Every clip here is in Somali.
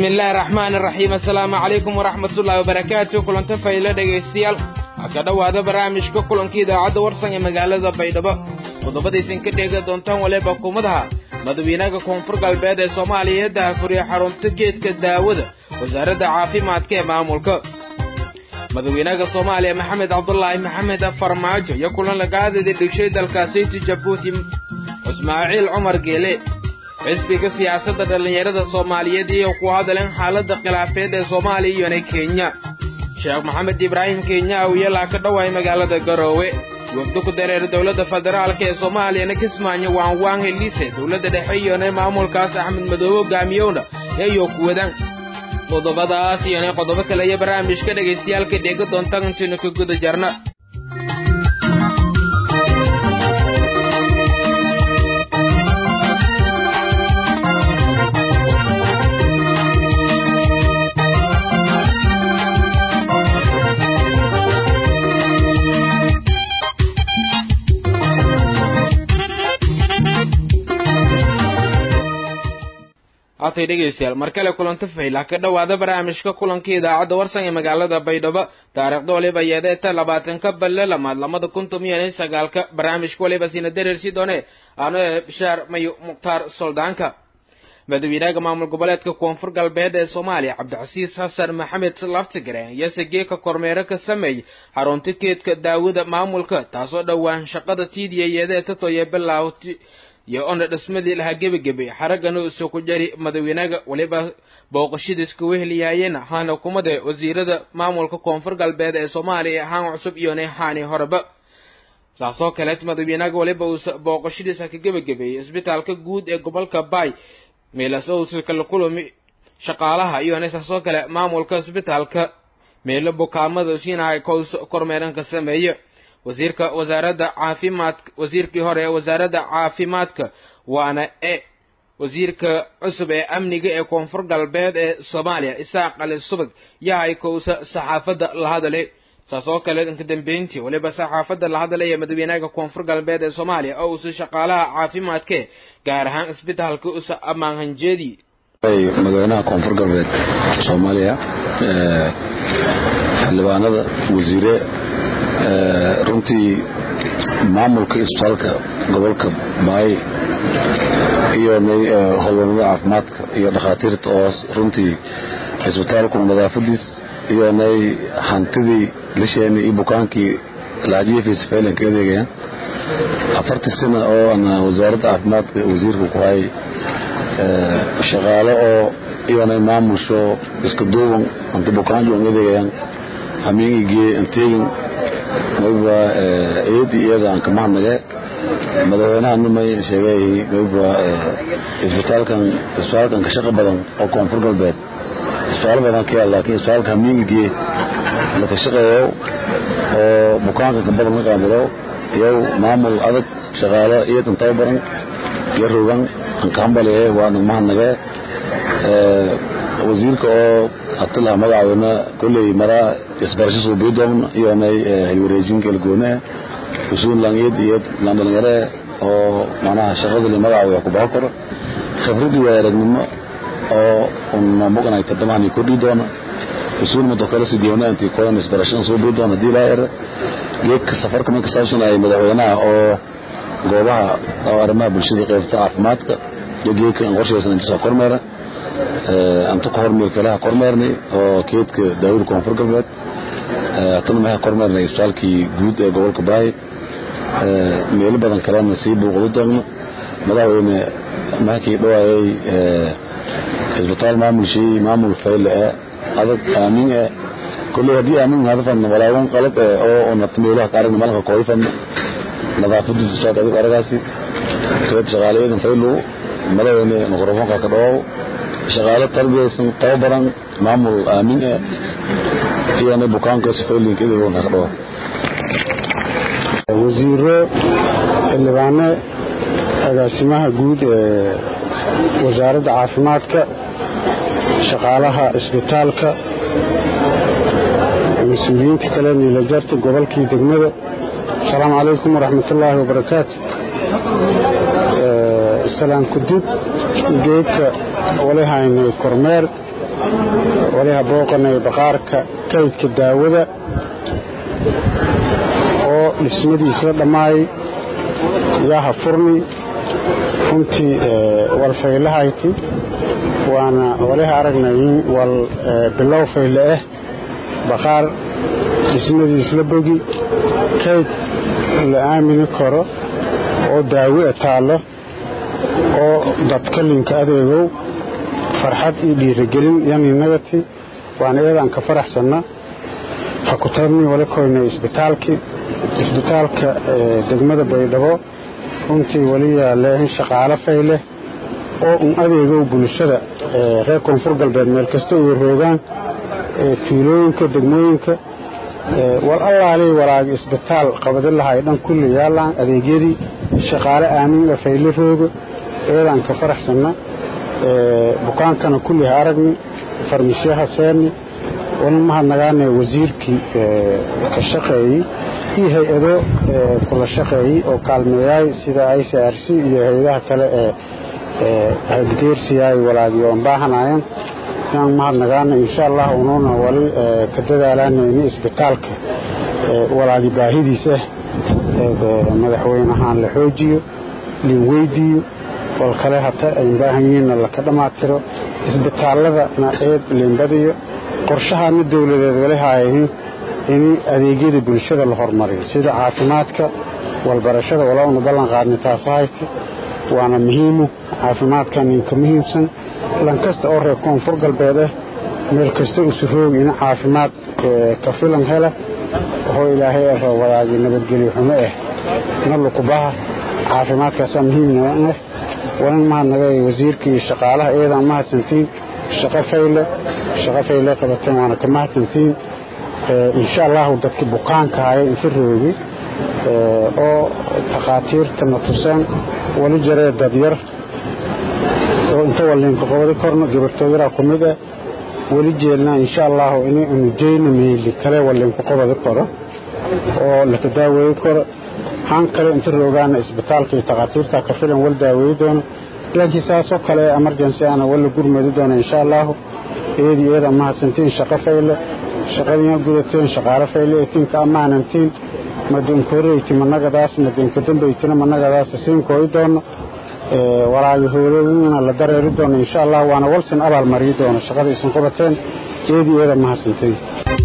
bismi illaahi raxmaan iraxiim assalaamu calaykum waraxmatullaahi wabarakaatu kulanta faylo dhegaystayaal waxaa ka dhowaada barnaamijka kulanka idaacadda warsan ee magaalada baydhabo qodobadaysan ka dheega doontaan waliba kumadaha madawiinaha koonfur galbeed ee soomaaliya ee daahfuriya xarunta geedka daawada wasaaradda caafimaadka ee maamulka madawiinaha soomaaliya maxamed cabdulaahi maxamed farmaajo iyo kulan lagaadada dhigshay dalkaasiti jabuuti ismaaciil cumar geele xisbiga siyaasadda dhallinyarada soomaaliyeed iyo ku hadalen xaaladda khilaafeed ee soomaaliya iyona kenya sheekh maxamed ibraahim kenya awiyalaa ka dhowaay magaalada garoowe wafdo ku dareer dowladda federaalka ee soomaaliyana kismaayo waanwaan heliise dowladda dhexe iyona maamulkaas axmed madoobe hogaamiyowna eeyo kuwadan qodobadaas iyona qodobo kale iyo barnaamijka dhagaystayaalka dheega doontaan intaynu ka guda jarna haatay dhegaystayaal mar kale kulanta faylah ka dhowaada barnaamijka kulanka idaacadda warsan ee magaalada baydhabo taariikhda waliba yeedeeta labaatanka balle lamaad lamada kun tomiyan sagaalka barnaamijka waliba sina dareersi doone ano ee bishaar mayo mukhtaar soldaanka madawiinaha maamul goboleedka koonfur galbeed ee soomaaliya cabdicasiis xasan maxamed laftigare iyose geeka kormeero ka sameeyey xarunta geedka daawada maamulka taasoo dhowaan shaqada tiidiya yeedeeta toye bilaawti iyo ona dhismadii lahaa gebagebe xaraggana uso ku jari madawiinaga weliba booqashadiis kuwa heliyaayeen haana kumade wasiirada maamulka koonfur galbeed ee soomaaliya haan cusub iyona haani horeba saasoo kaleet madawiinaga weliba uusa booqashadiisa ka gebagabeeyey isbitaalka guud ee gobolka bay meelaso uusa kala kulami shaqaalaha iyona saasoo kale maamulka isbitaalka meelo bukaamada siinahay kows kormeeran ka sameeye wasiirka wasaaradda caafimaadka wasiirkii hore ee wasaaradda caafimaadka waana e wasiirka cusub ee amniga ee koonfur galbeed ee soomaaliya isaaq ali subag yahay kowsa saxaafadda la hadalay saas oo kale inka dambeyntii weliba saxaafadda la hadalaya madaxweynaha koonfur galbeed ee soomaaliya oo uusa shaqaalaha caafimaadke gaar ahaan isbitaalka usa ammaan hanjeedii madaxweynaha koonfur galbeed soomaaliya xildhibaanada wasiire runtii maamulka isbitaalka gobolka baay iyo howlwaradada caafimaadka iyo dhakhaatiirta oo runtii cisbitaalku nadaafadiis iyo nay hantidii lisheeni iyo bukaankii lahajiyafiisa faylan ka adeegayaan afartii sana oo ana wasaaradda caafimaadka wasiirka ku hay shaqaale oo iyonay maamusho iska duuban hanti bukaanju an adeegayaan hamiingigee anteegin mayba eedi iyada aan kama hadnage madaxweynaha numay sheegay mayba isbitaalkan isbitaalkan ka shaqa badan oo koonfur galbeed isbitaal badan ka yaal laakiin isbitaalka hamiingigee la ka shaqeeyo oo bukaanka ka badan ka qaabilo iyow maamul adag shaqaalo iyadan tababaran iyo rogan aan ka hambaliye waana ma hadnage wasiirka oo hatilaha magacaawena kolley maraa isbarasho suubiidoon iyonay hilwareejinka elgoone usuun langiyad iyo landhalinyare oo manaha shaqadii magacaawaya ku baho karo khibradii waa aragnimo oo unmamuganay tadamahani kordhi doona usuun mudo kale sidiyoona intii kolan isbarashada suubii doona hadii laa era geedka safarka man kasaabsan ay madaxweynaha oo goobaha oo arrimaha bulshada qaybta caafimaadka iyo geedka aan qorshaysan inta soo kormeera anta ka hormeel kalaha kormeernay oo keedka daawada koonfur galbeed tana maxay kormeernay isbitaalkii guud ee gobolka baay meelo badan kalena sii buuqdo doogno madaxweyne maxkii dhawaayay isbitaal maamulshii maamul fayle ee adag aamin ee kolley haddii aamin hadafan walaawan qalad ee oo unat meelaha qaaragna malka kooyfan nadaafadiisa isbitaalka adig aragaasi keed shaqaalayadan faylu madaxweyne mikrofoonka ka dhawaaw shaqaalo tarbiyaysan tababaran maamul aamin e iyona bukaanka sifaylinka idagoon ka dhawa wasiiro xildhibaano agaasimaha guud ee wasaaradda caafimaadka shaqaalaha isbitaalka mas-uuliyiinta kale niilajarta gobolkii degmada asalaamu calaykum waraxmatullaahi wabarakaatu salaan kudib geedka wali haynay kormeer wali ha booqanay baqaarka kaydka daawada oo dhismadiisla dhammaayay yaa ha furni runtii walfaylahayti waana waliha aragnayin wal bilow fayle ah baqaar dhismadiisla bogi kayd la aamini karo oo daawi'a taallo oo dadkalinka adeegow farxad iyo dhiirigelin yaninagati waana iyadaan ka faraxsanna ha ku taabni wala koynay isbitaalkii isbitaalka degmada baydhabo runtii wali yaaleen shaqaalo fayleh oo un adeegow bulshada reer koonfur galbeed meel kasta uga roogaan tuulooyinka degmooyinka wal allaalii walaagi isbitaal qabadi lahay dhan kulli yaalaan adeegyadii shaqaale aamin fayle rooga iyadaan ka faraxsanna bukaankana kulli ha aragni farmisyaha seeni wali mahadnagaana wasiirkii ka shaqeeyey iyo hay-ado kula shaqeeyey oo kaalmeeyaay sida i c r c iyo hay-adaha kale ee hagdeersiyaay walaagi oon baahanayan yaan mahadnagaana insha allah unuuna wali ka dadaalanayni isbitaalka walaagi baahidiis ah madaxweynahaan la xoojiyo lin weydiiyo wal kale hata ayn baahan yihiinna laka dhammaatiro isbitaaladana eed liinbadiyo qorshahaana dowladeed wali haayahin in adeegyada bulshada la hormariyo sida caafimaadka walbarashada walauna ballan qaadnay taasahayta waana muhiimu caafimaadkan inka muhiimsan lankasta oo reer koonfur galbeed ah meel kasta usuroogi in caafimaad ka filan hela waxoo ilaahay aro wadaagi nabadgelyo xumo ah na lukubaha caafimaadkaasaa muhiimna ah walan mahadnaga wasiirkii shaqaalaha iyadaan mahadsantiin shaqo fayle shaqo fayle qabateen waana ka mahadsantiin insha allahu dadkii bukaanka haya inta roogi oo takhaatiirtana tuseen wali jaree dadyar oo inta waliinka qobadi korno gabartooyaraa ku mid ah weli jeelnaa insha allahu inay unujeyna miili kale waliinku qobadi karo oo laka daaweeyi karo han kale inta roogaana isbitaalka iyo takhaatiirta ka filan wal daaweeyi doono laakiin saasoo kale emergency ana wala gurmadi doono insha allahu iyadii iyada mahadsantiin shaqo fayle shaqadiina gudateen shaqaalo fayle eetiinka ammaanantiin madinka horeyti managadaas madinka dambeytina managadaas siinkooyi doono walaagi howlooyina la dareeri doono insha allah waana walsin abaal mariyi doono shaqada isin qabateen iyadii iyada mahadsantiin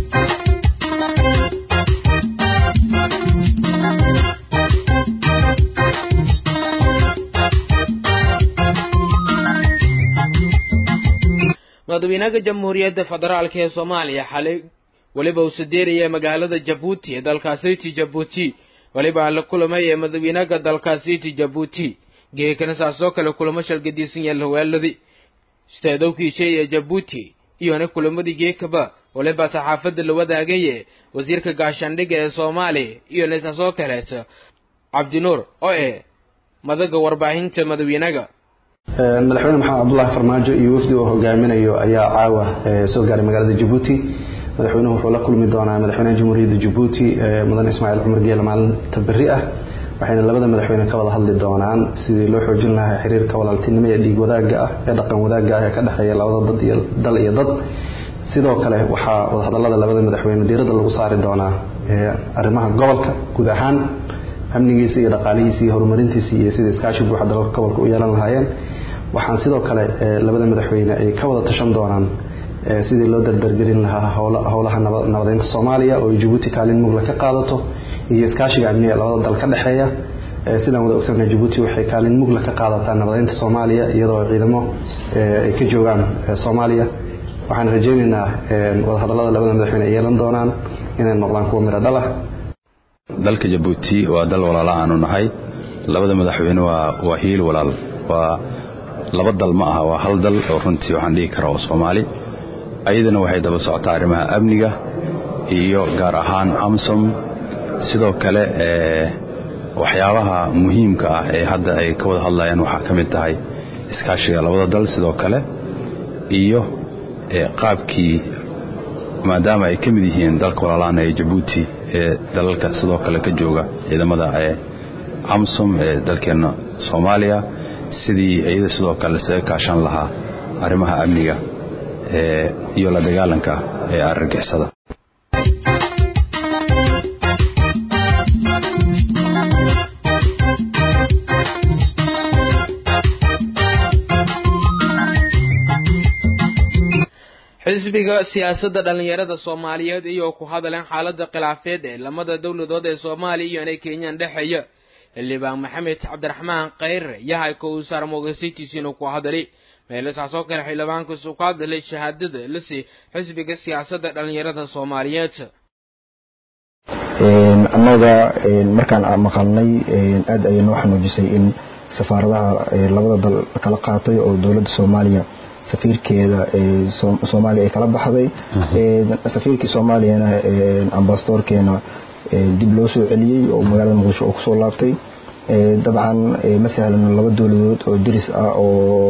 madaxweynaha jamhuuriyadda federaalk ee soomaaliya xalay weliba uu sadeeraya magaalada jabuuti ee dalkaasiti jabuuti weliba la kulamay ee madaxweynaha dalkaasiti jabuuti geekana saasoo kale kulamo shalgadiisan yaal hawaaladi istaadowkiishay ee jabuuti iyona kulamadii geekaba waliba saxaafadda la wadaagaye wasiirka gaashaandhigga ee soomaaliya iyona saasoo kaleeto cabdinuur oo eh madaga warbaahinta madaxweynaga madaxweyne maxamed cabdulaahi farmaajo iyo wafdi uu hogaaminayo ayaa caawa soo gaaray magaalada jabuuti madaxweynuhu wuxuu la kulmi doonaa madaxweynaha jamhuuriyadda jabuuti mudan ismaaciil cumar geele maalinta berri ah waxayna labada madaxweyne ka wada hadli doonaan sidii loo xoojin lahaa xiriirka walaaltinimo ee dhiig wadaagga ah ee dhaqan wadaagga ah ee ka dhexeeya labada dad iyo dal iyo dad sidoo kale waxaa wadahadallada labada madaxweyne diiradda lagu saari doonaa arrimaha gobolka guud ahaan amnigiisa iyo dhaqaalihiisa iyo horumarintiisa iyo sida iskaashi buuxa dalalka gobolka u yeelan lahaayeen waxaan sidoo kale labada madaxweyne ay ka wada tashan doonaan sidii loo dardargelin lahaa howlaha nabadeynta soomaaliya oo ay jabuuti kaalin mugla ka qaadato iyo iskaashiga amniga labada dal ka dhexeeya sidaan wada ogsannahay jabuuti waxay kaalin mugla ka qaadataa nabadeynta soomaaliya iyadoo ciidamo ay ka joogaan soomaaliya waxaan rajaynaynaa wadahadallada labada madaxweyne ay yeelan doonaan inay noqdaan kuwa midho dhalah dalka jabuuti waa dal walaala aanu nahay labada madaxweyne waa waa hiil walaal waa laba dal ma aha waa hal dal oo runtii waxaan dhihi karaa oo soomaali ayadana waxay daba socotaa arrimaha amniga iyo gaar ahaan amsom sidoo kale waxyaabaha muhiimka ah ee hadda ay ka wada hadlayaan waxaa ka mid tahay iskaashiga labada dal sidoo kale iyo qaabkii maadaama ay ka mid yihiin dalka walaalaana ee jabuuti ee dalalka sidoo kale ka jooga ciidamada amsom ee dalkeenna soomaaliya sidii iyada sidoo kale isaga kaashan lahaa arrimaha amniga iyo la dagaalanka ee argagixisada xisbiga siyaasadda dhallinyarada soomaaliyeed iyoo ku hadaleen xaaladda khilaafeed ee lamada dowladood ee soomaaliya iyo inay kenyaan dhexeeya xildhibaan maxamed cabdiraxmaan kheyre yahay ka uu saar moogasiitiisiinu ku hadalay meelasaasoo kale xildhibaankiisu ku hadalay shahaadada lasi xisbiga siyaasadda dhallinyarada soomaaliyeed annaga markaan maqalnay aad ayay noo xanuujisay in safaaradaha labada dal kala qaatay oo dowladda soomaaliya safiirkeeda soomaaliya ay kala baxday safiirkii soomaaliyana ambasadorkeena dib loo soo celiyey oo magaalada muqdisho oo kusoo laabtay dabcan ma sahlano laba dowladood oo deris ah oo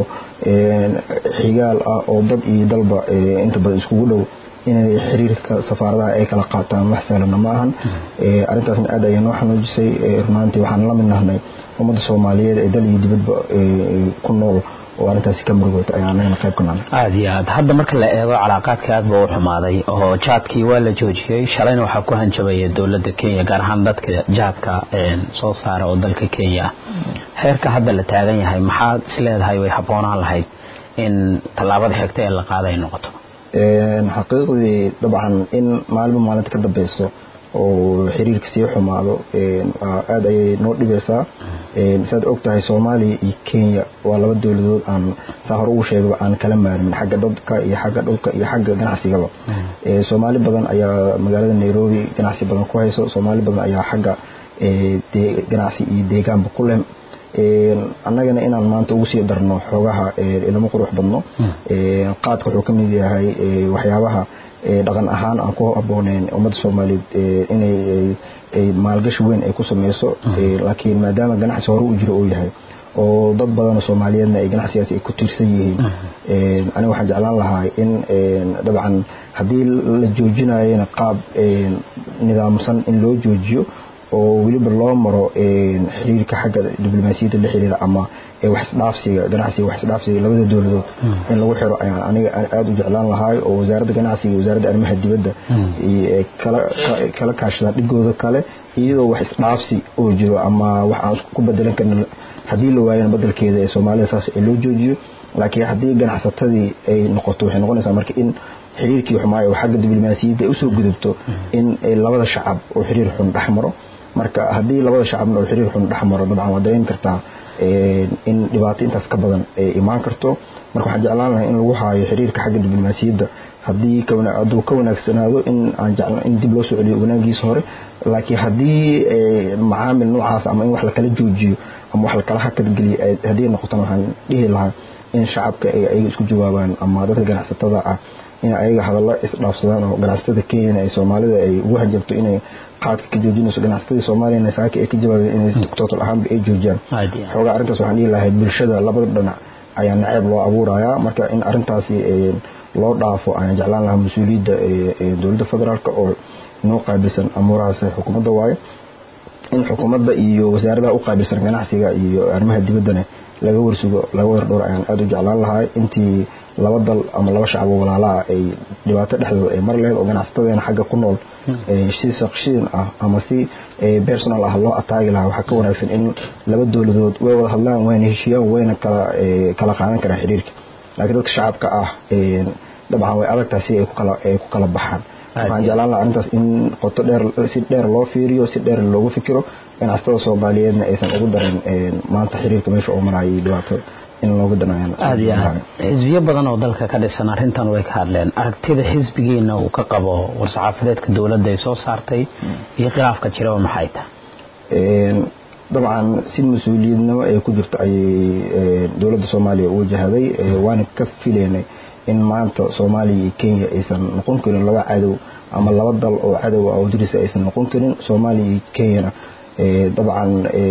xigaal ah oo dad iyo dalba inta badan iskugu dhow inay xiriirka safaaradaha ay kala qaataan wax sahlana ma ahan arrintaasna aad ayay noo xanuujisay runaantii waxaan la mid nahnay ummadda soomaaliyeed ee dal iyo dibadba ku nool oo arrintaasi ka murugoota ayaa anagana qayb ka nahnay aad iyo aad hadda marka la eego calaaqaadka aad baa u xumaaday oo jaadkii waa la joojiyey shalayna waxaa ku hanjabaya dowladda kenya gaar ahaan dadka jaadka soo saara oo dalka kenya ah heerka hadda la taagan yahay maxaad isleedahay way habboonaan lahayd in tallaabada xigta ee la qaada ay noqoto xaqiiqdii dabcan in maalinba maalinta ka dambeyso oo xiriirka sii xumaado aad ayay noo dhibeysaa saad og tahay soomaaliya iyo kenya waa laba dowladood aan saa hore ugu sheegaba aan kala maarmin xagga dadka iyo xagga dhulka iyo xagga ganacsigaba soomaali badan ayaa magaalada nairobi ganacsi badan ku hayso soomaali badan ayaa xagga ganacsi iyo deegaanba ku leh annagana inaan maanta ugu sii darno xoogaha ilamo qurux badno qaadka wuxuu ka mid yahay waxyaabaha dhaqan ahaan aan ku habbooneyn ummadda soomaaliyeed inay maalgashi weyn ay ku sameyso laakiin maadaama ganacsi hore u jiro uu yahay oo dad badanoo soomaaliyeedna ay ganacsigaas ay ku tiirsan yihiin aniga waxaan jeclaan lahaa in dabcan haddii la joojinayona qaab nidaamsan in loo joojiyo oo weliba loo maro xiriirka xagga diblomaasiyadda la xiriira ama waxisdhaafsiga ganacsiga waxisdhaafsiga labada dowladood in lagu xiro ayaan aniga aada u jeclaan lahaay oo wasaaradda ganacsiga iyo wasaaradda arrimaha dibadda kala kaashadaan dhigooda kale iyadoo wax isdhaafsi oo jiro ama wax aan ku bedelan karna haddii la waayana bedelkeeda ee soomaalida saas loo joojiyo laakiin haddii ganacsatadii ay noqoto waxay noqonaysaa marka in xiriirkii xumaayo oo xagga diblomaasiyadda ay usoo gudubto in labada shacab oo xiriir xun dhex maro marka haddii labada shacabna oo xiriir xun dhex maro dabcan waa dareemi kartaa in dhibaato intaas ka badan ay imaan karto marka waxaan jeclaan lahay in lagu haayo xiriirka xagga diblomaasiyadda haddii hadduu ka wanaagsanaado in aan jecla in dib loo soo celiyo wanaagiisa hore laakiin haddii macaamil noocaas ama in wax lakala joojiyo ama wax lakala hakadgeliyo haddii noqotona waxaan dhihi lahaa in shacabka ay ayaga isku jawaabaan ama dadka ganacsatada ah in ayaga hadallo isdhaafsadaan oo ganacsatada kenyana ay soomaalida ay ugu hanjabto inay qaadka ka joojinayso ganacsatada soomaaliyana saaka ay ka jawaabeen inay total ahaanba ay joojiyaan xoogaa arrintaas waxaan dhihi lahay bulshada labada dhinac ayaa naceeb loo abuurayaa marka in arrintaasi loo dhaafo ayaan jeclaan lahaa mas-uuliyadda dowladda federaalk oo noo qaabilsan amuurahaas xukuumadda waaye in xukuumadda iyo wasaaradaha u qaabilsan ganacsiga iyo arrimaha dibaddana laga warsugo laga war dhowr ayaan aada u jeclaan lahaa intii laba dal ama laba shacab oo walaalaha ay dhibaato dhexdooda ay mar laheyd oo ganacsatadeena xagga ku nool si saqshiin ah ama si personal ah loo ataagi lahaa waxaa ka wanaagsan in laba dowladood way wada hadlaan wayna heshiiyaan wayna kala kala qaadan karaan xiriirka laakiin dadka shacabka ah dabcan way adagtahay si ay ku kala ay ku kala baxaan waxaan jeclaan lahaa arrintaas in qoto dheer si dheer loo fiiriyo si dheer loogu fikiro ganacsatada soomaaliyeedna aysan ugu darin maanta xiriirka meesha oo maraya iyo dhibaato in looga danayaan aada iyo aad xisbiyo badan oo dalka ka dhisan arrintan way ka hadleen aragtida xisbigiina uu ka qabo war-saxaafadeedka dowladda ay soo saartay iyo khilaafka jiraba maxay tahay dabcan si mas-uuliyadnimo ay ku jirto ayay dowladda soomaaliya u wajahday waana ka filaynay in maanta soomaaliya iyo kenya aysan noqon karin laba cadow ama laba dal oo cadow ah oo dirisa aysan noqon karin soomaaliya iyo kenyana dabcan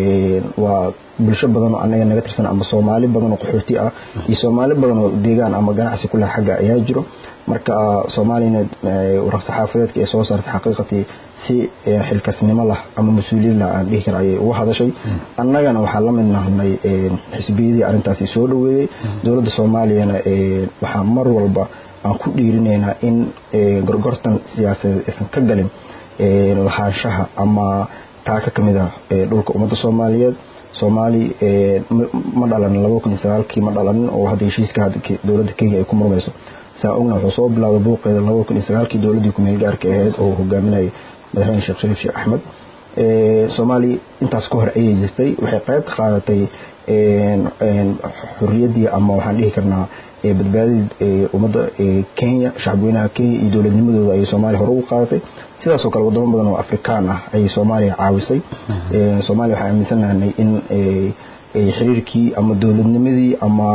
waa bulsho badan oo anaga naga tirsan ama soomaali badan oo qaxooti ah iyo soomaali badan oo deegaan ama ganacsi kuleh xagga ayaa jiro marka soomaaliyana war-saxaafadeedka ay soo saartay xaqiiqatii si xilkasnimo lah ama mas-uuliyad lah aan dhihi kara ayay uga hadashay annagana waxaa la mid nahnay xisbiyadii arrintaasi soo dhoweeyey dowladda soomaaliyana waxaa mar walba aan ku dhiirinaynaa in gorgortan siyaasadeed aysan ka galin lahaanshaha ama taaka ka mid ah dhulka ummadda soomaaliyeed soomaali ma dhalanin labada kun iyo sagaalkii ma dhalanin oo hadda heshiiska dowladda kenya ay ku murmayso saa ogna wuxuu soo bilowday buuqeeda labada kun iyo sagaalkii dowladdii kumeel gaarka ahayd oo hogaaminayay madaxweyne sheekh shariif sheekh axmed soomaaliya intaas ka hor ayay jirtay waxay qayb ka qaadatay xuriyaddii ama waxaan dhihi karnaa badbaadidii ummadda kenya shacabweynaha kenya iyo dowladnimadooda ayay soomaaliya hore ugu qaadatay sidaasoo kale wadamo badan oo afrikaan ah ayay soomaaliya caawisay soomaaliya waxaan aaminsanahnay in xiriirkii ama dowladnimadii ama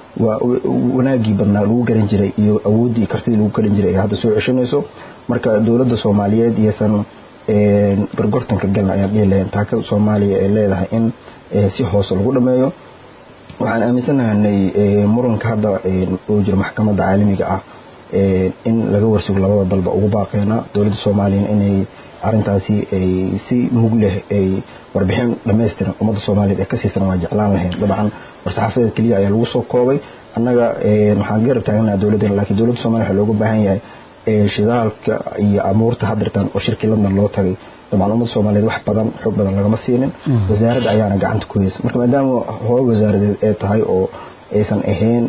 wanaagii badnaa lagu garan jiray iyo awooddii iyo kartidii lagu garan jiray ay hadda soo ceshanayso marka dowladda soomaaliyeed iyosan gorgortanka galna ayaan dhihi lahayn taakada soomaaliya ay leedahay in si hoose lagu dhameeyo waxaan aaminsanahanay muranka hadda uu jiro maxkamadda caalamiga ah in laga warsugo labada dalba ugu baaqeena dowladda soomaaliyana inay arintaasi ay si mug leh ay warbixin dhammaystiran ummadda soomaaliyeed ee ka siisan waa jeclaan lahayn dabcan war-saxaafadeed keliya ayaa lagu soo koobay annaga waxaan garab taaganaha dowladdeena laakiin dowladda soomaliya waxaa looga baahan yahay shidaalka iyo amuurta hadirtan oo shirkii london loo tagay dabcan ummadda soomaaliyeed wax badan xoog badan lagama siinin wasaaradda ayaana gacanta ku heysa marka maadaama hooy wasaaradeed ee tahay oo aysan ahayn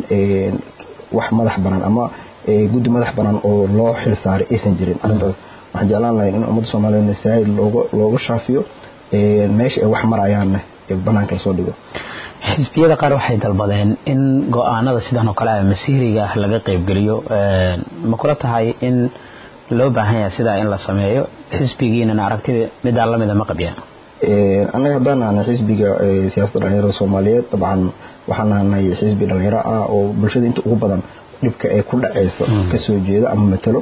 wax madax banaan ama guddi madax banaan oo loo xil saaray aysan jirin arrintaas waxaan jeclaan lahayn in ummadda soomaaliyeed saa'id looga looga shaafiyo meesha ay wax marayaanna banaanka lasoo dhigo xisbiyada qaar waxay dalbadeen in go-aanada sidan oo kale ah masiiriga ah laga qeybgeliyo ma kula tahay in loo baahan yahay sidaa in la sameeyo xisbigiinana aragtida midaa lamida ma qabyaa annaga haddaan nahnay xisbiga siyaasadda dhalinyarada soomaaliyeed dabcan waxaan nahnay xisbi dhalinyaro ah oo bulshada inta ugu badan dhibka ee ku dhacaysa kasoo jeeda ama matalo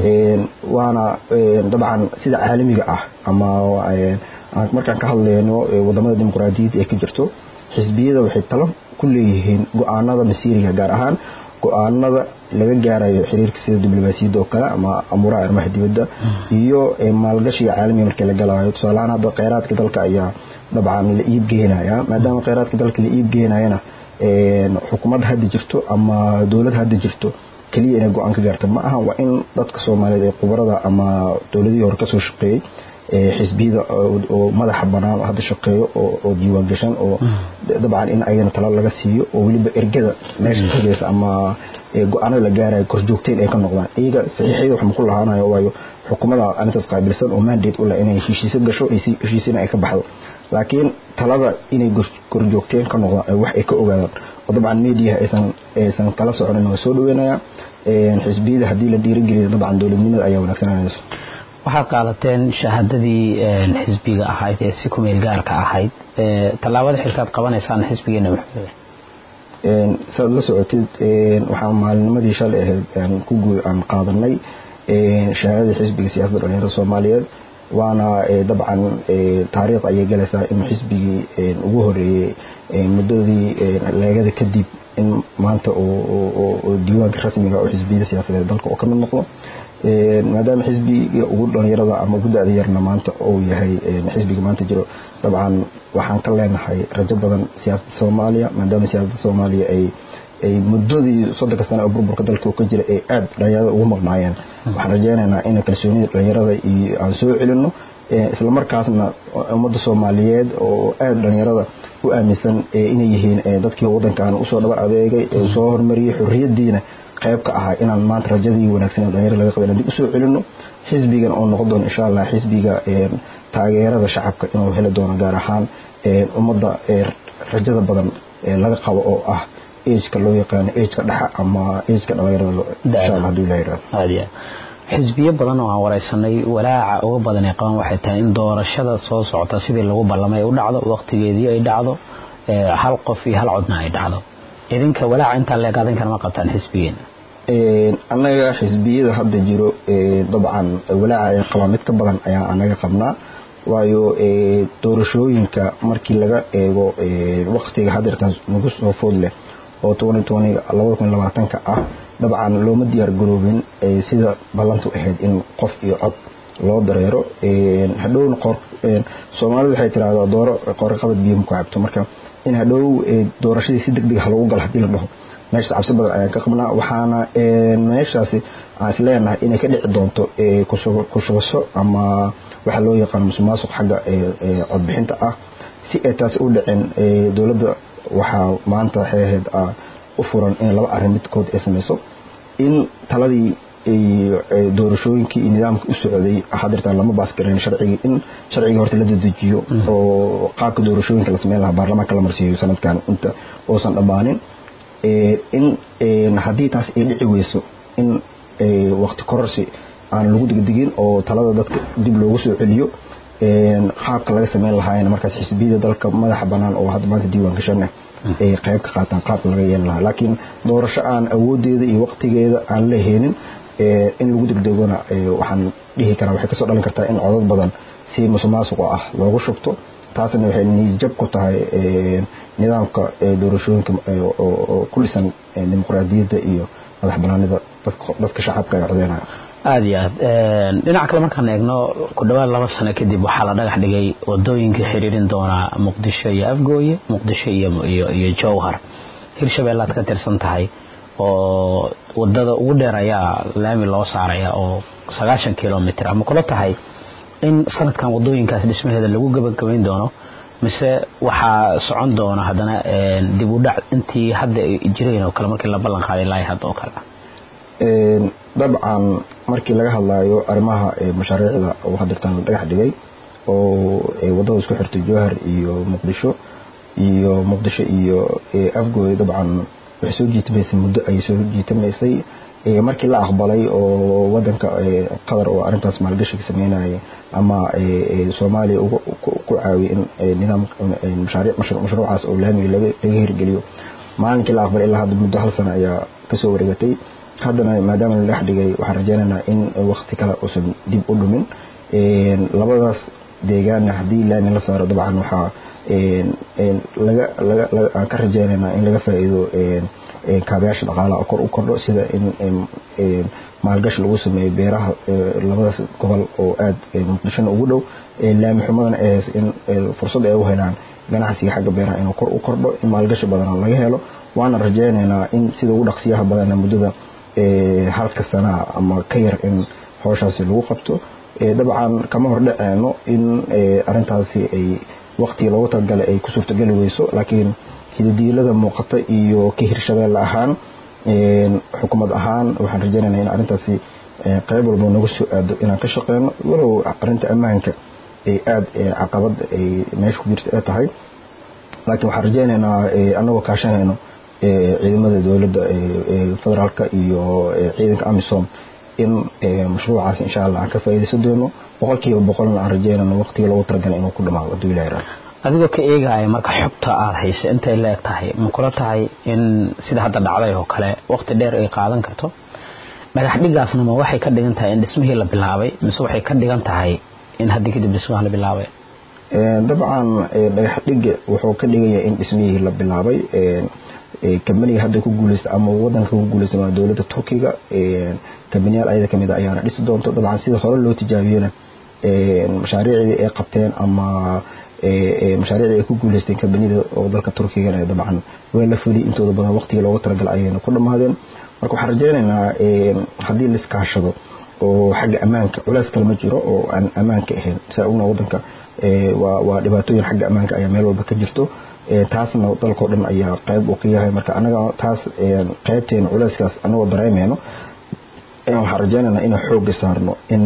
waana dabcan sida caalamiga ah ama markaan ka hadlayno wadamada dimuqraadiyadda ee ka jirto xisbiyada waxay talo ku leeyihiin go-aanada masiiriga gaar ahaan go-aanada laga gaarayo xiriirka sida diblomaasiyadda oo kale ama amuuraha arrimaha dibadda iyo maalgashiga caalamiga markii la galayo tusaalahaan hadda kheyraadka dalka ayaa dabcan la iib geenaya maadaama kheyraadka dalka la iib geenayana xukuumadda hadda jirto ama dowlad hadda jirto keliya inay go-aan ka gaarta ma aha waa in dadka soomaaliyeed ee khubarada ama dowladihii hore kasoo shaqeeyey xisbiyada oo madaxa banaan hadda shaqeeyo oo diiwaan gashan oo dabcan in ayagana talo laga siiyo oo weliba ergada meesha tegaysa ama go-aanada la gaarayo korjoogteen ay ka noqdaan iyaga saxiixyada wax maku lahaanayo waayo xukuumada arintaas qaabilsan oo mandate u leh inay heshiisyo gasho heshiisyana ay ka baxdo laakiin talada inay korjoogteen ka noqdaan wax ay ka ogaadaan oo dabcan mediaha aysan aysan tala soconin waa soo dhaweynaya xisbiyada haddii la dhiirigeliyo dabcan dowladnimada ayaa wanaagsananayso waxaad qaadateen shahaadadii xisbiga ahayd ee si kumeel gaarka ahayd tallaabada xilkaad qabanaysaan xisbigeena muxuu saad la socotid waxaan maalinimadii shalay ahayd aan ku guul aan qaadanay shahaadadii xisbiga siyaasadda dhalinyarada soomaaliyeed waana dabcan taariikh ayay galaysaa in xisbigii ugu horeeyey muddadii leegada kadib in maanta oo diiwaanka rasmiga oo xisbiyada siyaasadeed dalka oo ka mid noqdo maadaama xisbiga ugu dhalinyarada ama ugu da-da yarna maanta uu yahay xisbiga maanta jiro dabcan waxaan ka leenahay rajo badan siyaasadda soomaaliya maadaama siyaasadda soomaaliya ay ay muddadii soddonka sano oo burburka dalka ka jira ay aada dhalinyarada ugu maqnaayeen waxaan rajeynaynaa in kalsoonida dhalinyarada iyo aan soo celino islamarkaasna ummadda soomaaliyeed oo aada dhalinyarada u aaminsan inay yihiin dadkii wadankan usoo dhabar adeegay soo hormariyey xorriyadiina qayb ka ahaa inaan maanta rajadii wanaagsan ee dhalinyarada laga qabay dib usoo celino xisbigan oo noqon doono insha allah xisbiga taageerada shacabka inuu heli doono gaar ahaan ummadda rajada badan laga qabo oo ah ageka loo yaqaano ageka dhexa ama ageka dhalinyarada insha allah haduu ilaha yirahdo aad iyo aad xisbiyo badan oo aan wareysanay walaaca uga badan ay qabaan waxay tahay in doorashada soo socota sidii lagu ballamay ay u dhacdo waqtigeedii ay dhacdo hal qof iyo hal codna ay dhacdo idinka walaaca intaa leeg adinkana ma qabtaan xisbigeena annaga xisbiyada hadda jiro dabcan walaaca ay qabaan mid ka badan ayaa anaga qabnaa waayo doorashooyinka markii laga eego waqtiga hadeerkan nagu soo food leh oo ka ah dabcan looma diyaar garoobin sida ballantu ahayd in qof iyo cod loo dareero hadhowna soomaalidu waxay tiraahdaa dooro qoraqabad biyo maku cabto marka in hadhow doorashadii si deg deg ha lagu galo hadii la dhaho meeshaas cabsi badan ayaan ka qabnaa waxaana meeshaasi aan isleenahay inay ka dhici doonto kushubasho ama waxa loo yaqaano musuqmaasuq xagga codbixinta ah si ay taasi u dhicin dowladda waxaa maanta waxay ahayd u furan in laba arrin midkood ay samayso in taladii doorashooyinkii iyo nidaamkii u socday hadirtaan lama baasgareyn sharcigii in sharcigii horta la dedejiyo oo qaabka doorashooyinka la sameyn lahaa baarlamaanka la marsiiyo sanadkan inta uusan dhammaanin in haddii taas ay dhici weyso in waqti kororsi aan lagu degdegin oo talada dadka dib loogu soo celiyo qaabka laga sameyn lahaayna markaas xisbiyada dalka madaxa banaan oo hadda maanta diiwaan gashanah ay qayb ka qaataan qaabka laga yeeli lahaa laakiin doorasho aan awoodeeda iyo waqtigeeda aan la heenin in lagu degdegona waxaan dhihi karaa waxay kasoo dhalin kartaa in codad badan si musuqmaasuqa ah loogu shubto taasna waxay niisjab ku tahay nidaamka doorashooyinka oo ku dhisan dimuqraadiyadda iyo madax banaanida dadka shacabka ay codeynaya aada iyo aad dhinaca kale markaan eegno ku dhawaad laba sano kadib waxaa la dhagax dhigay wadooyinka xiriirin doonaa muqdisho iyo afgooye muqdisho iyo jowhar hirshabeellaad ka tirsan tahay oo wadada ugu dheer ayaa laami loo saaraya oo sagaashan kilomitr ama kula tahay in sanadkan wadooyinkaas dhismaheeda lagu gabagabayn doono mise waxaa socon doona haddana dib u dhac intii hadda ay jireen oo kale markii la ballan qaaday ilaa hadda oo kale dabcan markii laga hadlayo arrimaha mashaariicda oo hadirtaan la dhagax dhigay oo wadada isku xirtay jowhar iyo muqdisho iyo muqdisho iyo afgooy dabcan waxay soo jiitamaysay muddo ay soo jiitamaysay markii la aqbalay oo wadanka qatar oo arintaas maalgashiga sameynaya ama soomaaliya ku caawiyay in nidaam mashruucaas oo laamiga laga hirgeliyo maalinkii la aqbalay ilaa hadda muddo hal sano ayaa kasoo wareegatay haddana maadaama la dhex dhigay waxaan rajeynaynaa in wakti kale uusan dib u dhumin labadaas deegaanna haddii laami la saaro dabcan waxaa aan ka rajeynaynaa in laga faa'iido kaabayaasha dhaqaalaha oo kor u kordho sida in maalgashi lagu sameeyo beeraha labadaas gobol oo aada muqdishona ugu dhow laami xumadana ay hayso in fursad ay u helaan ganacsiga xagga beeraha inuu kor u kordho in maalgashi badana laga helo waana rajeynaynaa in sida ugu dhaqsiyaha badana muddada halka sanaa ama ka yar in howshaasi lagu qabto dabcan kama hordhaceeno in arintaasi ay waqtigii loogu talagalay ay ku suurtogeli weyso laakiin hidadiilada muuqata iyo ka hirshabeelle ahaan xukuumad ahaan waxaan rajeynayna in arintaasi qayb walba naga soo aado inaan ka shaqeyno walow arinta ammaanka ay aada caqabad ay meesha ku jirta ay tahay laakiin waxaan rajeynaynaa anagoo kaashanayno ciidamada dowladda federaalka iyo ciidanka amisom in mashruucaas insha allah aan ka faa'iidaysan doono boqolkiiba boqolna aan rajeynayno waqtigii loogu talagalay inuu ku dhamaado hadduu ilahi raado adigoo ka eegaya marka xogta aada haysa intay la eg tahay ma kula tahay in sida hadda dhacday oo kale waqti dheer ay qaadan karto dhagax dhigaasna ma waxay ka dhigan tahay in dhismihii la bilaabay mise waxay ka dhigan tahay in haddii kadib dhismaha la bilaabay dabcan dhagax dhiga wuxuu ka dhigaya in dhismihii la bilaabay kambaniga hadda ku guuleysta ama wadanka ku guuleysta waa dowladda turkiga kambaniyaal ayada kamid a ayaana dhisi doonto dabcan sida hore loo tijaabiyena mashaariicdii ay qabteen ama mashaariicdii ay ku guuleysteen kambaniyada oo dalka turkigana dabcan way la fuli intooda badan waqtigii loogu talagalay ayayna ku dhammaadeen marka waxaan rajeynaynaa haddii laiskaashado oo xagga ammaanka culays kale ma jiro oo aan ammaanka ahayn saa ogna wadanka waa dhibaatooyin xagga ammaanka ayaa meel walba ka jirto taasna dalkao dhan ayaa qayb uu ka yahay marka anaga taas qaybteena culayskaas anagoo dareemeyno waxaan rajeynaynaa inaan xooga saarno in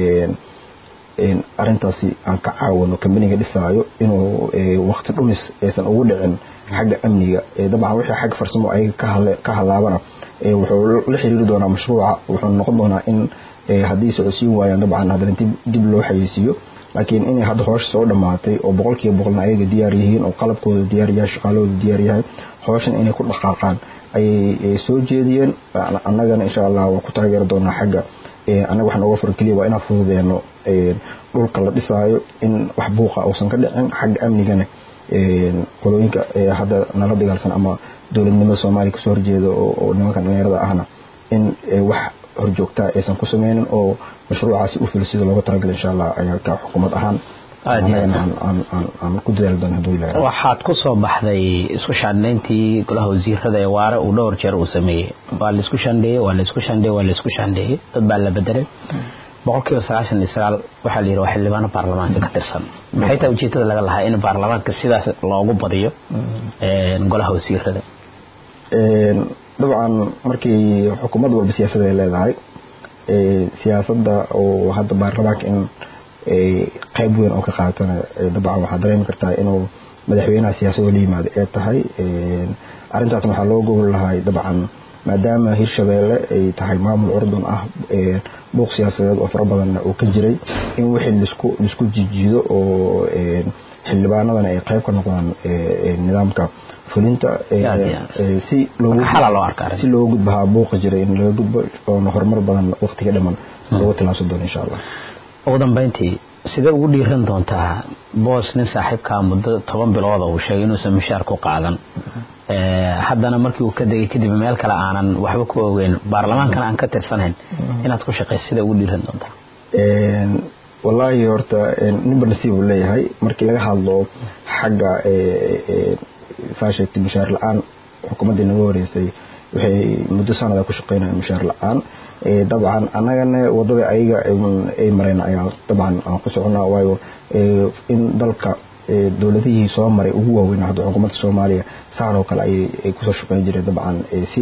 arintaasi aan ka caawino kambaniga dhisaayo inuu waqti dhumis aysan ugu dhicin xagga amniga dabcan wixii xagga farsamo ayaga ka halaabana wuxuu la xiriiri doonaa mashruuca wuxuu noqon doonaa in haddii socodsiin waayaan dabcan haddana dib loo xayeysiiyo laakiin inay hadda hoosha soo dhammaatay oo boqolkiiba boqolna ayaga diyaar yihiin oo qalabkooda diyaar yahay shaqaalahooda diyaar yahay hooshan inay ku dhaqaaqaan ayay soo jeediyeen annagana insha allah waa ku taageeri doonaa xagga annaga waxaan uga furan keliya waa inaan fududeeno dhulka la dhisaayo in wax buuqa uusan ka dhicin xagga amnigana qolooyinka hadda nala dagaalsan ama dowladnimada soomaaliya kasoo horjeeda oo nimanka dhalinyarada ahna in wax horjoogtaa aysan ku sameynin oo mashruucaasi u filo sida looga talagalay insha allah ayaa ka xukuumad ahaan aan ku dadaali doona haduu ilaahay waxaad ku soo baxday isku shandhayntii golaha wasiirada ee waare uu dhowr jeer uu sameeyey waa la isku shandheeyey waa la isku shandheeyey waa la isku shandheeyey dad baa la bedelay boqolkiiba sagaashan iyo sagaal waxaa la yidhi waa xildhibaano baarlamaanka ka tirsan maxay tahay ujeedada laga lahaa in baarlamaanka sidaas loogu badiyo golaha wasiirada dabcan markii xukuumad walba siyaasada ay leedahay siyaasadda oo hadda baarlamaanka in qayb weyn oo ka qaatana dabcan waxaa dareemi kartaa inuu madaxweynaha siyaasadoo la yimaado ee tahay arrintaasna waxaa loo gogol lahay dabcan maadaama hirshabeelle ay tahay maamul curdun ah buuq siyaasadeed oo fara badanna uu ka jiray in wixii lisku lisku jijiido oo xildhibaanadana ay qayb ka noqdaan nidaamka fulinta si si looga gudbahaa buuqa jiray in laga gudbo oona horumar badan waqtiga dhiman looga tilaabsan doono insha allah ugu dambeyntii sidee ugu dhiiran doontaa boos nin saaxiibkaa muddo toban bilooda uu sheegay inuusan mishaar ku qaadan haddana markii uu ka degay kadib meel kale aanan waxba ku ogeyn baarlamaankana aan ka tirsanayn inaad ku shaqeyso sidee ugu dhiiran doontaa wallaahi horta ninba nasiib uu leeyahay markii laga hadlo xagga saa sheegtay mushaar la-aan xukuumaddii naga horeysay waxay muddo sanada ku shaqeynayaan mushaar la-aan dabcan annagana wadada ayaga ay mareen ayaa dabcan aan ku soconaa waayo in dalka dowladihii soo maray ugu waaweyn hadda xukuumadda soomaaliya saan oo kale ayay kusoo shaqeyn jireen dabcan si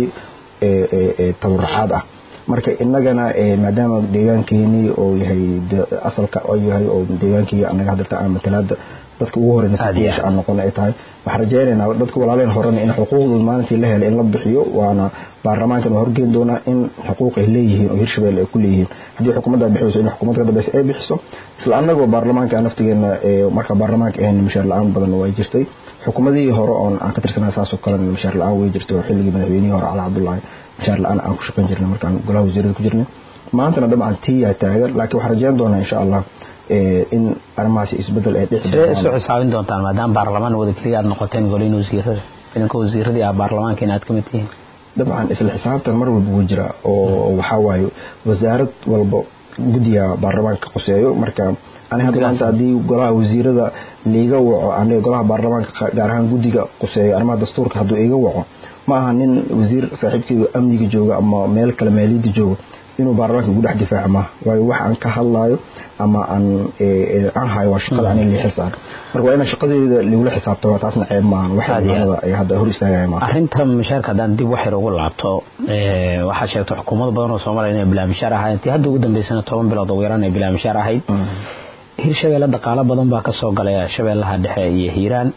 tabarucaad ah marka inagana maadaama deegaankeenii oo yahay asalka oo yahay oo deegaankii anaga hadirta aan matalaada dadka ugu horeyna siyaasha aan noqon ay tahay waxaan rajaynaynaa dadka walaaleen horena in xuquuqdooda maalintii la helay in la bixiyo waana baarlamaankan waa horgeyn doonaa in xuquuq ay leeyihiin oo hirshabelle ay ku leeyihiin haddii xukuumadda bixiyso in xukuumadda ka dambeysa ay bixiso isla annagoo baarlamaanka naftigeena marka baarlamaanka ahayn mishaar la-aan badan way jirtay xukuumadihii hore oon aan ka tirsanaa saasoo kale mishaar la-aan way jirtay oo xilligii madaxweynihii hore cali cabdullaahi mishaar la-aan aan ku shaqeyn jirnay markaan golaha wasiirada ku jirnay maantana dabcan tiyaa taagan laakiin waxaan rajayn doonaa insha allah in arrimahaasi isbedel ay dhici sidee isu xisaabin doontaan maadaama baarlamaan wada keliya aad noqoteen goliin wasiirada idinka wasiiradii ah baarlamaanka in aad ka mid tihiin dabcan isla xisaabtan mar walba wuu jira oo waxaa waaye wasaarad walba guddiga baarlamaanka qoseeyo marka ani hadda maanta haddii golaha wasiirada liiga waco aniga golaha baarlamaanka gaar ahaan guddiga qoseeyo arrimaha dastuurka hadduu iga waco ma aha nin wasiir saaxiibkeyga amniga jooga ama meel kale maaliyadda jooga inuu baarlamaanka ugu dhex difaaca maaha waayo wax aan ka hadlaayo ama aan aan hayo waa shaqada ani lii xilsaan marka waa inaan shaqadeeda ligula xisaabtama taasna ceeb maahan wax xildhibaanada ay hadda hor istaagaya maaha arrinta mishaarka haddaan dib waxyar ugu laabto waxaad sheegtay xukuumado badan oo soomaaliya inay bilaa mishaar ahayd intii hadda ugu dambeysana toban bilood ugu yaraan ay bilaa mishaar ahayd hirshabeelle dhaqaalo badan baa kasoo galay shabeellaha dhexe iyo hiiraan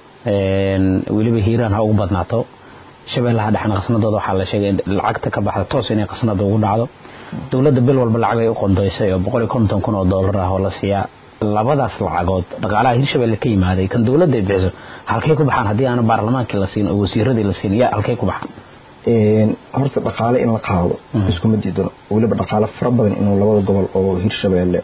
weliba hiiraan ha ugu badnaato shabeellaha dhexena qasnadooda waxaa la sheegay lacagta ka baxda toos inay qasnada ugu dhacdo dowladda bil walba lacag ay u qondoysay oo boqol iyo konton kun oo doolar ah oo la siiyaa labadaas lacagood dhaqaalaha hirshabelle ka yimaaday kan dowladda ay bixiso halkay ku baxaan haddii aana baarlamaankii la siin oo wasiiradii la siin yaa halkay ku baxaan horta dhaqaale in la qaado iskuma diidano weliba dhaqaale fara badan inuu labada gobol oo hirshabelle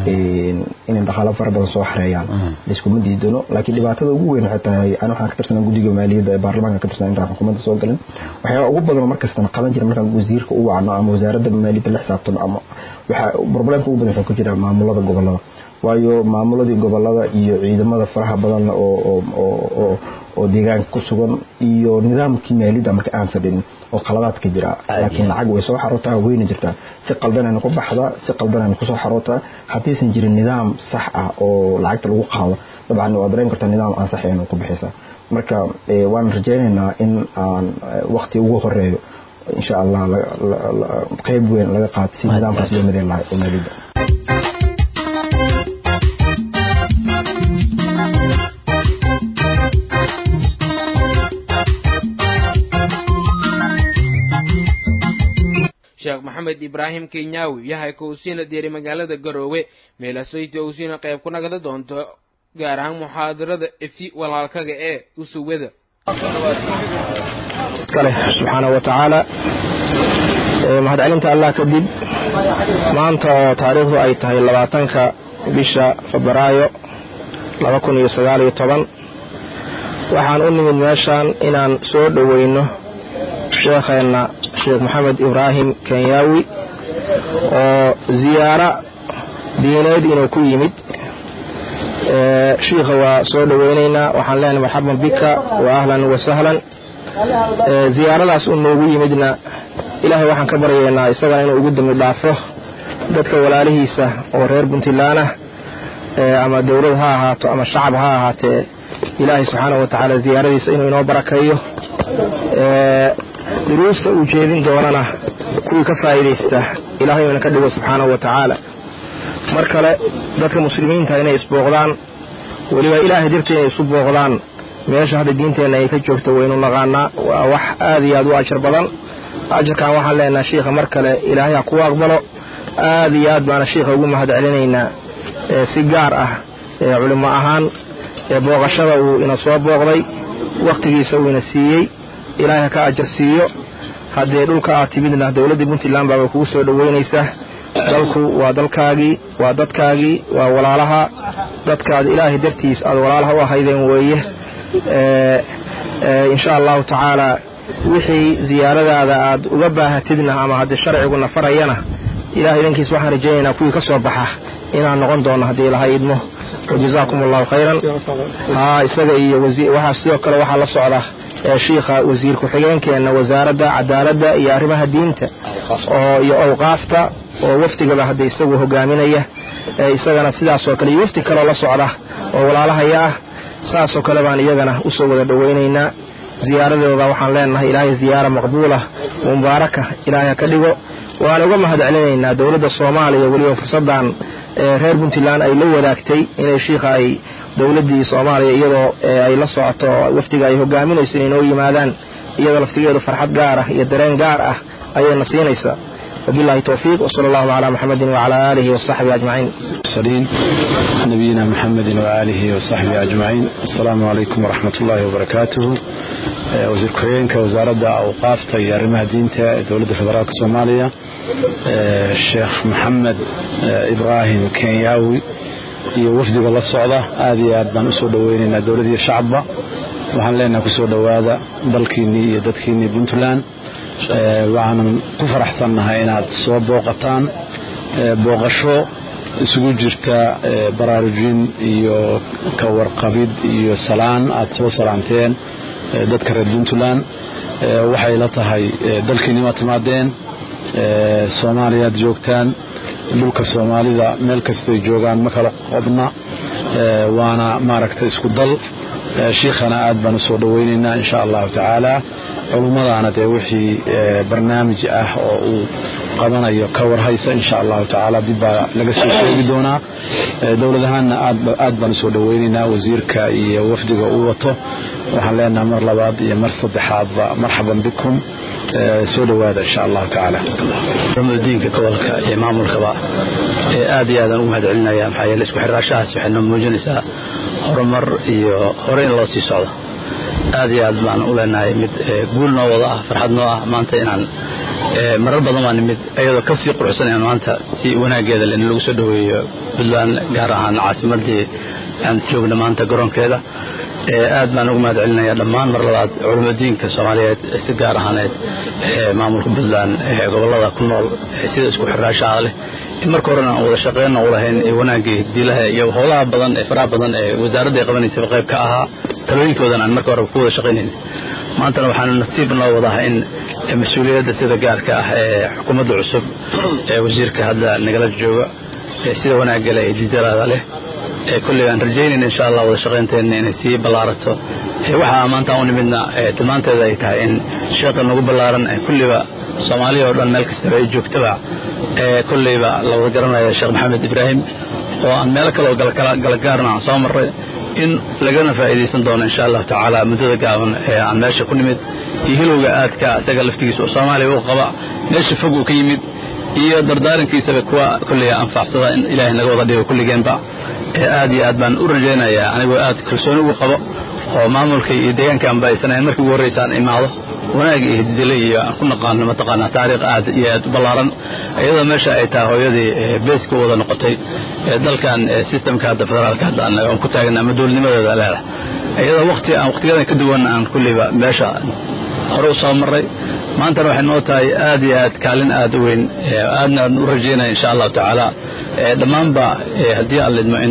inay dhaqaale fara badan soo xareeyaan iskuma diidano laakiin dhibaatada ugu weyn waxay tahay ani waxaan ka tirsanaa guddiga maaliyadda ee baarlamaanka ka tirsanaa intaan xukuumadda soo galin waxyaaba ugu badan markastana qaban jira markaan wasiirka u wacno ama wasaaradda maaliyadda la xisaabtano ama waxaa problemka ugu badan wuxuu ku jira maamulada gobolada waayo maamuladii gobolada iyo ciidamada faraha badan oo deegaanka ku sugan iyo nidaamkii maaliyadda marka aan fadhin oo qaladaad ka jira laakiin lacag way soo xarootaa wayna jirtaa si qaldanayna ku baxdaa si qaldanayna kusoo xarootaa haddiisan jirin nidaam sax ah oo lacagta lagu qaado dabcan waa dareemi kartaa nidaam aan saxayn ku bixisa marka waan rajaynaynaa in aan waqti ugu horeeyo insha allah qayb weyn laga qaato si nidaamkaas loo midayn lahay oo maaliyadda sheekh maxamed ibraahim kenyaawi yahay kowsiina diyaari magaalada garoowe meelasoyti owsiina qayb ku nagda doonto gaar ahaan muxaadarada efi walaalkaga ee usuwada kale subxaana wa tacaala mahadcelinta allah kadib maanta oo taariikhdu ay tahay labaatanka bisha febraayo laba kun iyo sagaal iyo toban waxaan u nimid meeshaan inaan soo dhoweyno sheekheenna sheekh maxamed ibraahim kenyaawi oo ziyaaro diineed inuu ku yimid shiikha waa soo dhoweynaynaa waxaan leenahay marxaban bika wa ahlan wa sahlan ziyaaradaas uu noogu yimidna ilaahay waxaan ka baryaynaa isagana inuu ugu dambi dhaafo dadka walaalihiisa oo reer puntland ah ama dowlad ha ahaato ama shacab ha ahaatee ilaahay subxaana wa tacaala ziyaaradiisa inuu inoo barakeeyo duruusta uu jeedin doonana kuwii ka faa'iidaysta ilaahay ina ka dhigo subxaanahu wa tacaala mar kale dadka muslimiinta inay isbooqdaan weliba ilaahay dartii inay isu booqdaan meesha hadda diinteenna ay ka joogto waynu naqaanaa waa wax aad iyo aad u ajar badan ajarkan waxaan leenaha shiikha mar kale ilaahay ha kuu aqbalo aad iyo aad baana shiikha ugu mahad celinaynaa si gaar ah culimo ahaan booqashada uu ina soo booqday wakhtigiisa uu ina siiyey ilaahay ha ka ajar siiyo haddee dhulka aad timidna dowladdii puntland baaba kugu soo dhoweynaysaa dalku waa dalkaagii waa dadkaagii waa walaalaha dadkaad ilaahay dartiis aad walaalaha u ahaydeen weeye insha allahu tacaala wixii ziyaaradaada aad uga baahatidna ama haddii sharciguna farayana ilahay idankiis waxaan rajaynaynaa kuwii ka soo baxa inaan noqon doono haddii ilaha idmo wajazaakum allahu khayran haa isaga iyo waxaa sidoo kale waxaa la socda shiikha wasiir ku-xigeenkeena wasaaradda cadaaladda iyo arrimaha diinta oo iyo awqaafta oo wafdigaba hadda isagu hogaaminaya isagana sidaasoo kale iyo wafdi kaloo la socda oo walaalahaya ah saasoo kale baan iyagana usoo wada dhoweynaynaa ziyaaradooda waxaan leenahay ilaahay ziyaara maqbuula mubaaraka ilaahay ha ka dhigo waan uga mahad celinaynaa dowladda soomaaliya weliba fursaddan reer puntland ay la wadaagtay inay shiikha ay dowladdii soomaaliya iyadoo ay la socoto wafdiga ay hogaaminayso inay noo yimaadaan iyadoo laftigeedu farxad gaar ah iyo dareen gaar ah ayayna siinaysaa وبالله توفيق وصلى الله على محمد وعلى آله وصحبه أجمعين المرسلين نبينا محمد وآله وصحبه أجمعين السلام عليكم ورحمة الله وبركاته وزير كوينك وزارة أوقاف طيار مهدينة دولة فدرالك الصومالية الشيخ محمد إبراهيم كينياوي iyo wafdiga la socda aad iyo aad baan usoo dhaweynaynaa dowladii shacabba waxaan leenahay kusoo dhowaada dalkiinnii iyo dadkiinnii puntland waxaanan ku faraxsannahay inaad soo booqataan booqasho isugu jirta baraarujin iyo ka warqabid iyo salaan aad soo salaanteen dadka reer puntland waxay la tahay dalkiinnima timaadeen soomaaliyaad joogtaan dhulka soomaalida meel kastay joogaan ma kala qodna waana maaragtay isku dal shiikhana aad baan usoo dhaweynaynaa insha allahu tacaala culummadaana dee wixii barnaamij ah oo uu qabanayo ka warhaysa insha allahu tacaala dib baa laga soo sheegi doonaa dowlad ahaanna aad baan usoo dhaweynaynaa wasiirka iyo wafdiga uu wato waxaan leenaha mar labaad iyo mar saddexaadba marxaban bikum soo dhowaada insha allahu tacaala diinka gobolka iyo maamulkaba aad iyo aadaan ugu mahad celinaya maxaa yeele isku xiraashahaas waxay noo muujinaysaa horumar iyo hore in loo sii socdo aad iyo aad baan u leenahay mid guul noo wada ah farxad noo ah maanta inaan marar badan baa nimid ayadoo ka sii quruxsan inaan maanta si wanaageeda in lagu soo dhoweeyo puntland gaar ahaan caasimadii aan joogna maanta garoonkeeda aad baan ugu mahad celinaya dhammaan mar labaad culimadiinka soomaaliyeed si gaar ahaaneed maamulka puntland gobolada ku nool sida isku xiraashaha leh in marka horena aan wada shaqeyna u lahayn wanaagii dilaha iyo howlaha badan ee faraha badan ee wasaaradda ay qabanaysaba qayb ka ahaa talooyinkoodan aan marka hore ku wada shaqaynayn maantana waxaanu nasiib noo wadaha in mas-uuliyadda sida gaarka ah ee xukuumadda cusub ee wasiirka hadda nagala jooga sida wanaagale ee didalaada leh kulley aan rajaynayna insha allah wada shaqaynteena inay sii ballaarato waxaa maanta aan u nimidna tilmaanteeda ay tahay in sheekha nagu ballaaran kulliba soomaaliya oo dhan meel kastaba ay joogtaba kulleyba la wada garanaya sheekh maxamed ibraahim oo aan meelo kale oo galagaarna aan soo marray in lagana faa'iidaysan doono insha allahu tacaala muddada gaaban ee aan meesha ku nimid iyo hilowga aadka isaga laftigiisa oo soomaaliya u qaba meesha fog uu ka yimid iyo dardaarankiisaba kuwa kulley anfacsada in ilaahay naga wada dhigo kulligeenba aad iyo aad baan u rajaynayaa anigoo aad kalsooni ugu qabo oo maamulka iyo deegaanka aan baysanayn markii ugu horreysa aan imaado wanaag iyo hididile iyo aan ku naqaano mataqaanaa taariikh aad iyo aad u ballaaran iyadoo meesha ay tahay hooyadii beeska wada noqotay dalkan systemka hadda federaalka hadda aan ku taagna ama dowladnimadeeda leedah iyadoo waqti aan waqtiyadan ka duwan aan kulliba meesha hore u soo marray maantana waxay noo tahay aad iyo aad kaalin aad u weyn aadna aan u rajaynaya insha allahu tacaala dhammaanba haddii aan lidmo in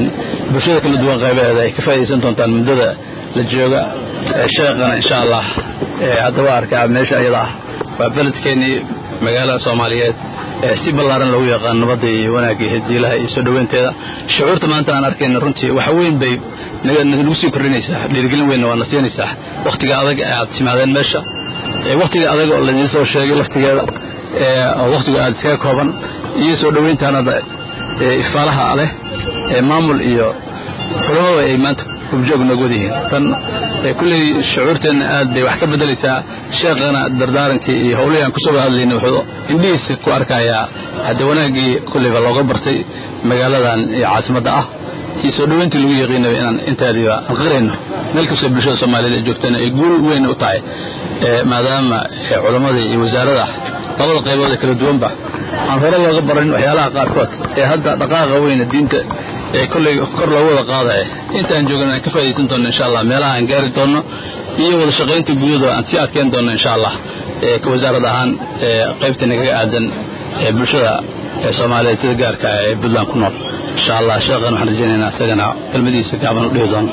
bulshada kala duwan qaybaheeda ay ka faa'iidaysan doontaan muddada la jooga sheekana insha allah haddaba arkaa meesha iyada ah waa beledkeenii magaalada soomaaliyeed si ballaaran lagu yaqaan nabadda iyo wanaagga iyo hediilaha iyo soo dhoweynteeda shucuurta maanta aan arkayna runtii wax weyn bay nagu sii kordhinaysaa dhiirigelin weynna waa na siinaysaa wakhtiga adag ee aad timaadeen meesha wakhtiga adag oo laidiin soo sheegay laftigeeda oo wakhtigu aad iskaga kooban iyo soo dhoweyntaanada ifaalaha leh ee maamul iyo culamada ay maanta hubjoog nooga wadayihiin tan kulley shucuurteenna aad bay wax ka beddelaysaa sheekhana dardaarankii iyo howlihii aan kusoo wada hadlayna wuxuu indhihiisa ku arkayaa haddee wanaaggii kulleyba looga bartay magaaladan iyo caasimadda ah iyo soo dhoweyntii lagu yaqiinaba inaan intaadiiba aan qirayno meel kastoo bulshada soomaaliyeed ay joogtana ay guul weyn u tahay maadaama culammada iyo wasaarada labada qaybood ee kala duwanba aan hore looga baran waxyaalaha qaarkood ee hadda dhaqaaqa weyna diinta ee kolley kor loogu wada qaadaya intaan joogana aan ka faa'idaysan doonno insha allah meelaha aan gaari doonno iyo wada shaqaynta guudada aan sii adkeyn doonno insha allah ka wasaarad ahaan qaybta nagaga aadan ee bulshada ee soomaaliyeed sida gaarka ee puntland ku nool insha allah sheekhan waxaan rajaynaynaa isagana kelmadiisa gaaban u dhihi doono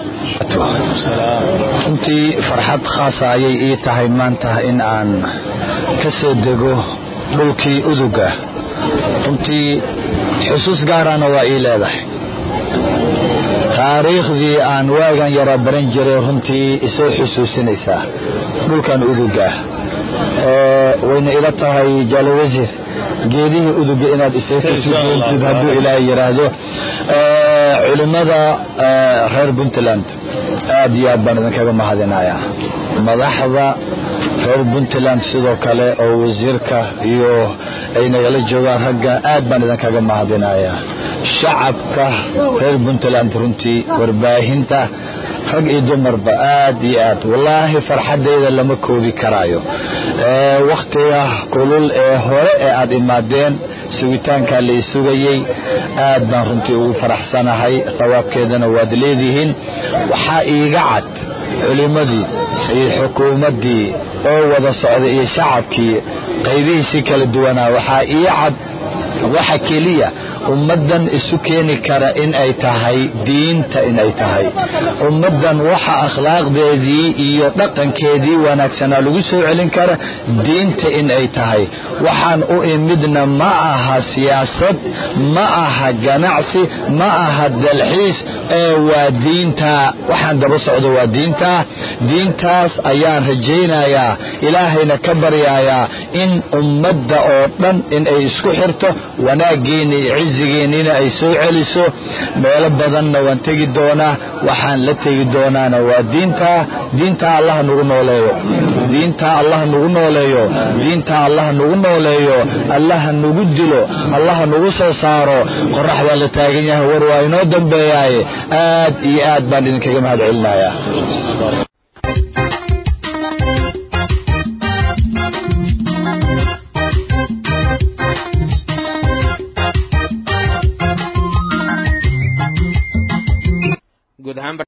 runtii farxad khaasa ayay ii tahay maanta in aan ka soo dego dhulkii uduga runtii xusuus gaarana waa ii leedahay taariikhdii aan waagan yara baran jiray runtii isoo xusuusinaysaa dhulkan uduga wayna ila tahay jaalo wasiir geedihii uduga inaad isoo kasi doontid hadduu ilaahay yidhaahdo culimmada reer puntland aad iyo aad baan idinkaga mahadinayaa madaxda reer puntland sidoo kale oo wasiirka iyo ay nagala joogaan ragga aad baan idinkaga mahadinayaa shacabka reer puntland runtii warbaahinta rag iyo dumarba aad iyo aad wallaahi farxaddayda lama koobi karaayo wakhtiga kulul ee hore ee aad imaadeen sugitaankaa lai sugayey aad baan runtii ugu faraxsanahay thawaabkeedana waad leedihiin waxaa iiga cad culimmadii iyo xukuumaddii oo wada socday iyo shacabkii qaybihiisii kala duwanaa waxaa ii cad waxa keliya ummaddan isu keeni kara in ay tahay diinta inay tahay ummaddan waxa akhlaaqdeedii iyo dhaqankeedii wanaagsanaa lagu soo celin kara diinta in ay tahay waxaan u imidna ma aha siyaasad ma aha ganacsi ma aha dalxiis ee waa diinta waxaan daba socdo waa diinta diintaas ayaan rajaynayaa ilaahayna ka baryayaa in ummadda oo dhan in ay isku xirto wanaaggeena iyo cizigeennina ay soo celiso meelo badanna waan tegi doonaa waxaan la tegi doonaana waa diinta diinta allah nagu nooleeyo diinta allah nagu nooleeyo diinta allah nagu nooleeyo allah nagu dilo allah nagu soo saaro qorax baa la taagan yahay war waa inoo dambeeyaaye aad iyo aad baan idinkaga mahad celinayaa